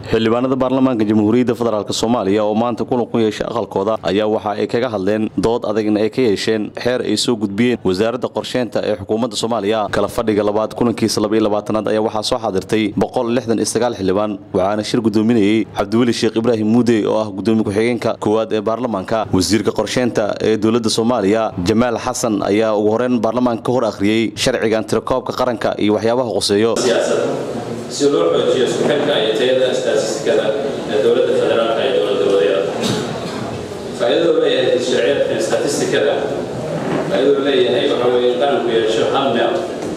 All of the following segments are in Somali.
xildhibaanada baarlamaanka jamhuuriyadda federaalk soomaaliya oo maanta kulan ku yeeshay aqalkooda ayaa waxa ay kaga hadleen dood adagna ay ka yeesheen xeer ay soo gudbiyeen wasaaradda qorsheynta ee xukuumadda soomaaliya kala fadhiga labaad kulankiisa labaiyolabaatanaad ayaa waxaa soo xaadirtay boqol lixdan iyo sagaal xildhibaan waxaana shir gudoominayey cabdiweli sheekh ibraahim muudey oo ah gudoomiye ku-xigeenka koowaad ee baarlamaanka wasiirka qorsheynta ee dowladda soomaaliya jamaal xasan ayaa ugu horeyn baarlamaanka ka hor akhriyey sharcigan tirakoobka qaranka iyo waxyaabaha qoseeyo si loo xoojiyo isku xilka iyo tayada istaatistikada ee dowladda federaalka iyo dowladda wadeeda faa'iidadu leeyahay sharciyadka statistikada faa'iidadu leeyahay waxa weeye qaranku yeesho hal meel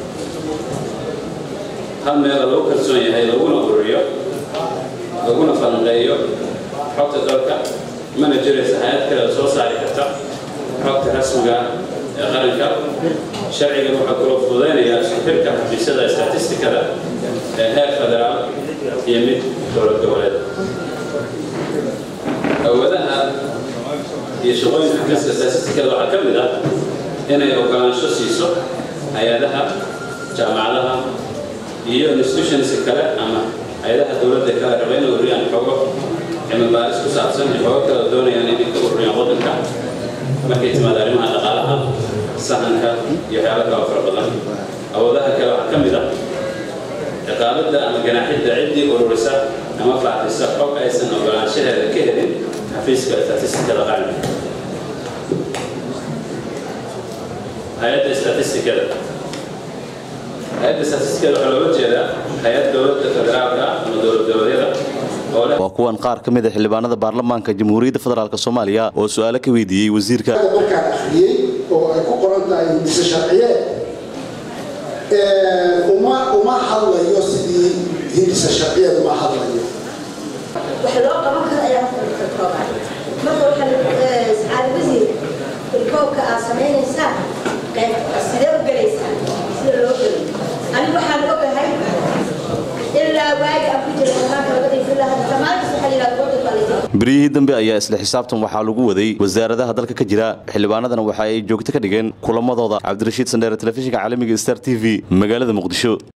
hal meela lagu kalsoon yahay laguna ururiyo laguna falanqeeyo xogta dalka mana jiraysa hay-ad kale soo saari karta xogta rasmiga ee qaranka sharcigan waxaa kaloo fududaynayaa isku xilka xafiisyada statistikada ee heer federaal iyo mid dowlad goboleed awoodaha iyo shaqooyinka xafiiska statistikada waxaa ka mid ah inay ogolaansho siiso hay-adaha jaamacadaha iyo institutionska kale ama hay-adaha dowladda kale raba inay ururiyaan xogo cilmi baaris ku saabsan iyo xogo kale doonayaan inay ka ururiyaan waddanka markay timaado arrimaha dhaqaalaha sahanka iyo waxyaalo kale fara badan awoodaha kale waxaa ka mid ah ciqaabadda ama ganaaxidda ciddii ururisa ama faafisa xog aysan ogolaanshaheeda ka helin xafiiska statistikada qaranka hay-adda statistikada hay-adda statistikada waxaa looga jeedaa hay-ad dowladda federaalka ama dowlad goboleedyada waa kuwan qaar ka mid a xildhibaanada baarlamaanka jamhuuriyadda federaalk soomaaliya oo su-aalo ka weydiiyey wasiirka markaan akhriyey oo ay ku qoran tahay hindise sharciyeed uma uma hadlayo sidii hindise sharciyeed uma hadlayo wax loo qaban karo ayaa horta ka kooban marka waxaa sacaali wasiir ilkoobka aad samaynaysaan sidee u gelaysaan sida loo geli anigu waxaan ogahay ilaa waagi aan ku jira amaanka labadii filaa hadda dhammaantiis waxaa yidhahda waddan baa laydin beryihii dambe ayaa isla xisaabtan waxaa lagu waday wasaaradaha dalka ka jira xildhibaanadana waxa ay joogto ka dhigeen kulamadooda cabdirashiid sandheere telefishinka caalamiga star t v magaalada muqdisho